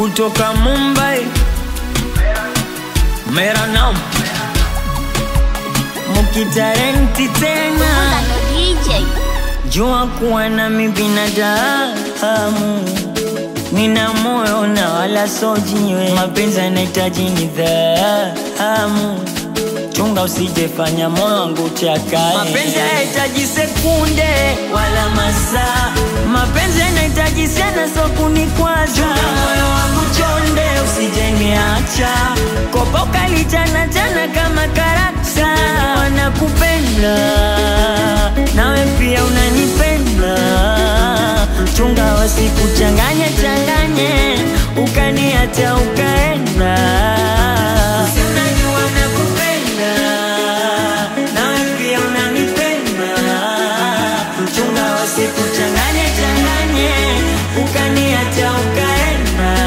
kutoka Mumbai, mera nam mukitarenti tena, Ndo DJ jua kuwa nami binadamu, nina moyo na wala so jiwe, mapenzi yanahitaji nidhamu chunga usijefanya moyo wangu chakae. Mapenzi hayahitaji sekunde wala masaa, mapenzi yanahitaji sana, so kunikwaza. Chunga moyo wangu chonde, usijeniacha kopoka lichana chana kama karakta. Wanakupenda nawe pia unanipenda, chunga wasikuchanganye changanye, ukaniacha ukaenda. Si unajua nakupenda, nawe pia unanipenda, chunga wasikuchanganye changanye, ukaniacha ukaenda.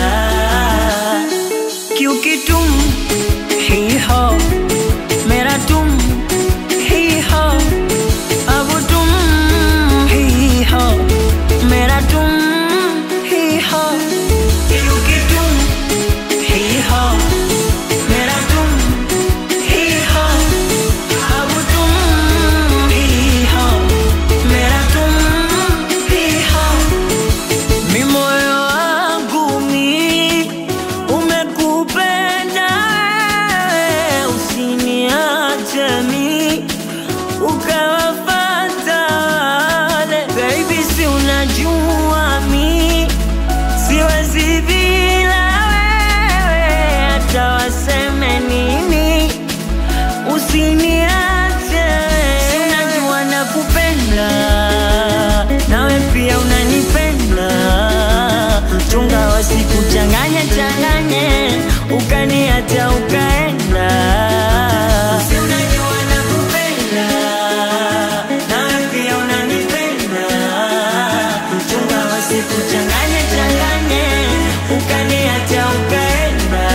क्योंकि तुम ही हो मेरा तुम ही हो अब तुम ही हो मेरा तुम ही हो क्योंकि तुम ही हो मेरा तुम ही हो अब तुम ही हो मेरा तुम ही हो mi moyo wangu mi umekupenda wewe, usiniache mi ukawafata wale. Baby, si unajua mi siwezi bila wewe, hata waseme nini usiniache. Si unajua nakupenda, nawe pia unanipenda, chunga wasikuchanganye changanye, ukaniacha ukaenda. Si unajua nakupenda, nawe pia unanipenda, chunga wasikuchanganye changanye, ukaniacha ukaenda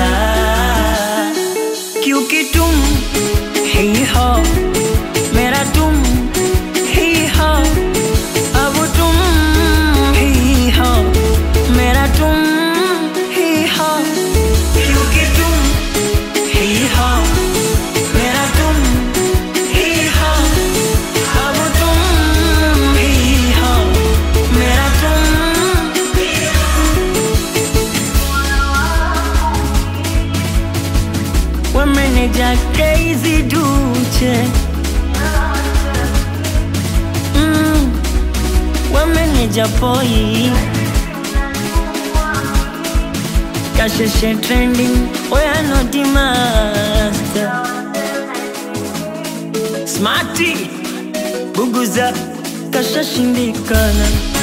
क्योंकि तुम ही हो मेरा तुम ही हो अब तुम ही हो मेरा तुम ही हो क्योंकि तुम ही हो मेरा तुम ही हो अब तुम ही हो मेरा तुम ही wameneja crazy duche mm, wameneja poi kasheshe trending oyanoti master smarty buguza kashashindikana